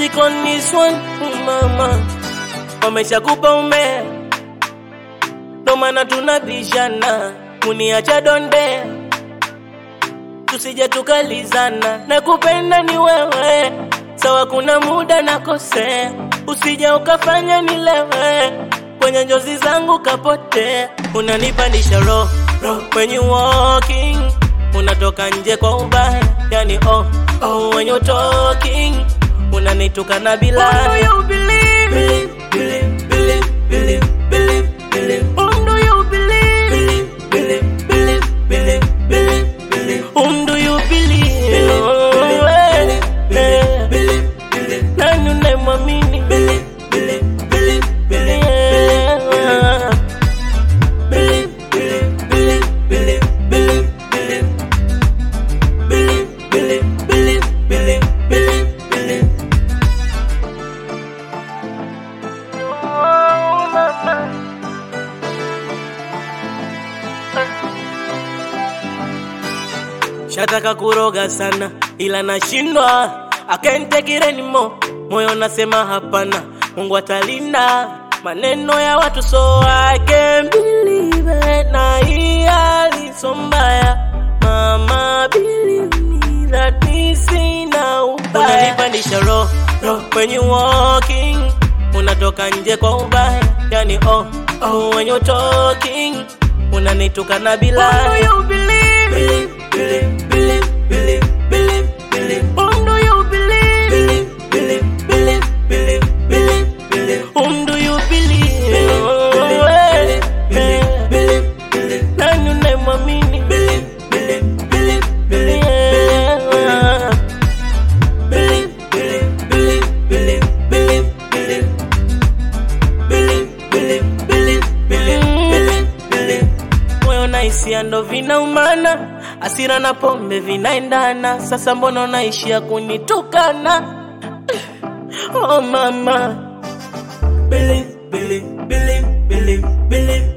Stick on this one, mama. Wameshakupa umea, ndo maana tunabishana, kuniacha donde, tusije tukalizana. Nakupenda ni wewe, sawa, kuna muda nakosea, usije ukafanya nilewe, kwenye njozi zangu kapotea. Unanipandisha roho when you walking, unatoka nje kwa ubaya, yani oh oh when you talking, unanitukana bila Whom do you believe? believe, believe, believe, believe, believe. Whom do you believe? Believe, believe, believe, believe, believe, believe. Whom do you believe? Oh, eh, eh. Nani unayemwamini? Believe, believe, believe, believe, yeah. Believe, believe, believe, believe, believe, believe. Believe, believe, believe, believe, believe, believe. Oh, mama. Shataka kuroga sana ila nashindwa, I can't take it anymore. Moyo nasema hapana, Mungu atalinda maneno ya watu, so I can't believe it. Na hii hali so mbaya, mama believe me that mi sina ubaya. Unanipandisha roho when you walking, unatoka nje kwa ubaya, yani oh oh when you talking, unanitukana bila Whom do you believe? believe, believe, believe, believe, believe, believe. Whom do you believe? Believe, believe, believe, believe, believe, believe. Whom do you believe? Oh, eh, eh. Nani unayemwamini? Believe, believe, believe, believe, yeah. Believe, believe, believe, believe, believe, believe. Believe, believe, believe, believe, believe, believe. Moyo na hisia ndo vinaumana, hasira na pombe vinaendana. Sasa mbona unaishia kunitukana? Oh mama, believe, believe, believe, believe, believe,